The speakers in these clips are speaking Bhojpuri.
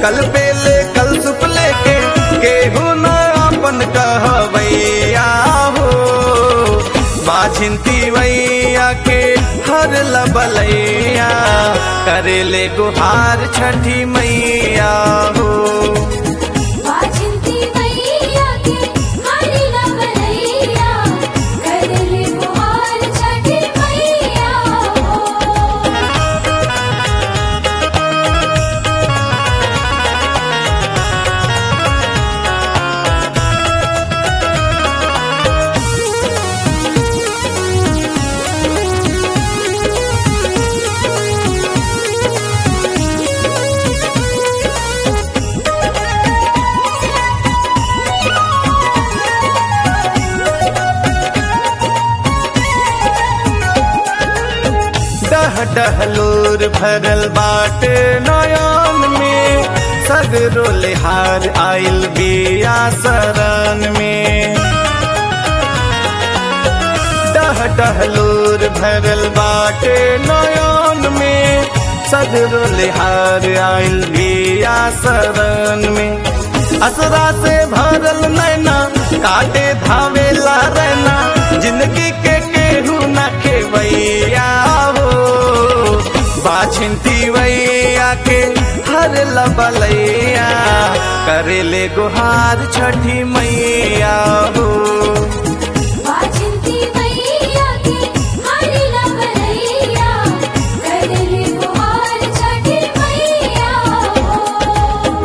कल पे ले कल सुप लेके केहू न अपन कहवैया हो बाझिंती वैया के हर लबलैया करेले गुहार छठी मैया हो बाजिंती मैया के हरि लबलैया करले गुहार छठी मैया हो डह डहलोर भरल बाटे नयन में सगरो लिहार आइल बिया शरण में डह डहलोर भरल बाटे नयन में सगरो लिहार आइल बिया शरण में असरा से भरल नैना काटे धावेला रहना जिंदगी के केहू न खेवैया हो बाछिंती वैया के हर लबलैया करेले गुहार छठी मैया हो बाजिंती मैया के हरि लबलैया करले गुहार छठी मैया हो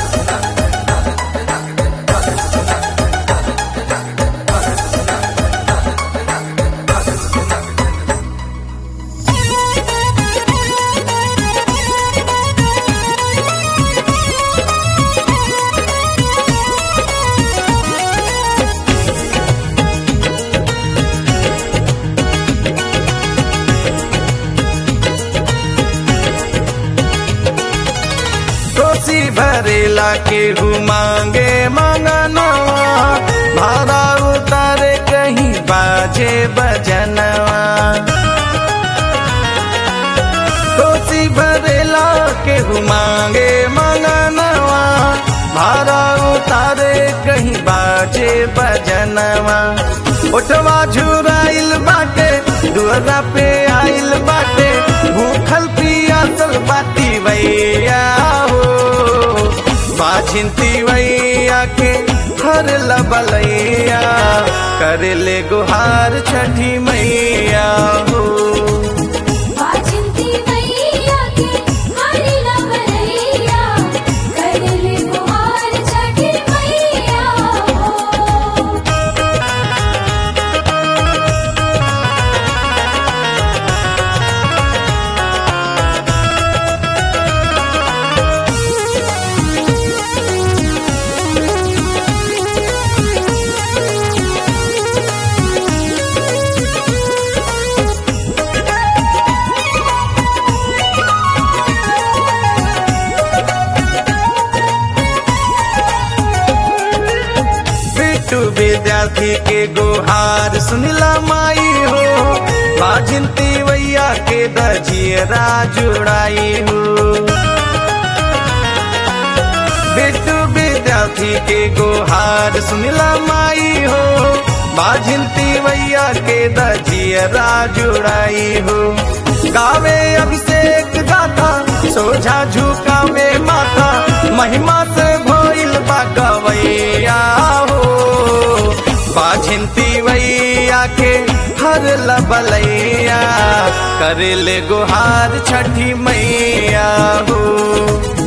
कोसी भरेला केहू मांगे मंगनवा भाड़ा उतारे कहीं बाजे बजनवा कोसी भरेला केहू मांगे मंगनवा भाड़ा उतारे कहीं बाजे बजनवा उठवा झुराइल बाटे दुअरा पे आइल बाटे भूखल पियासल बाती भैया हो बाझिंती वैया के हर लबलैया करेले गुहार छठी मैया हो बाजिंती मैया के हरि लबलैया करले गुहार छठी मैया हो बिट्टू विद्यार्थी के गुहार सुनिला माई हो बाझिंती वैया के दजियरा जुड़ाई हो बिट्टू विद्यार्थी के गुहार सुनिला माई हो बाझिंती वैया के दजियरा जुड़ाई हो गावे अभिषेक गाथा सोझा झुकावे माथा महिमा से भइल बा गवैया हो बाझिंती वैया के हर लबलैया करेले गुहार छठी मैया हो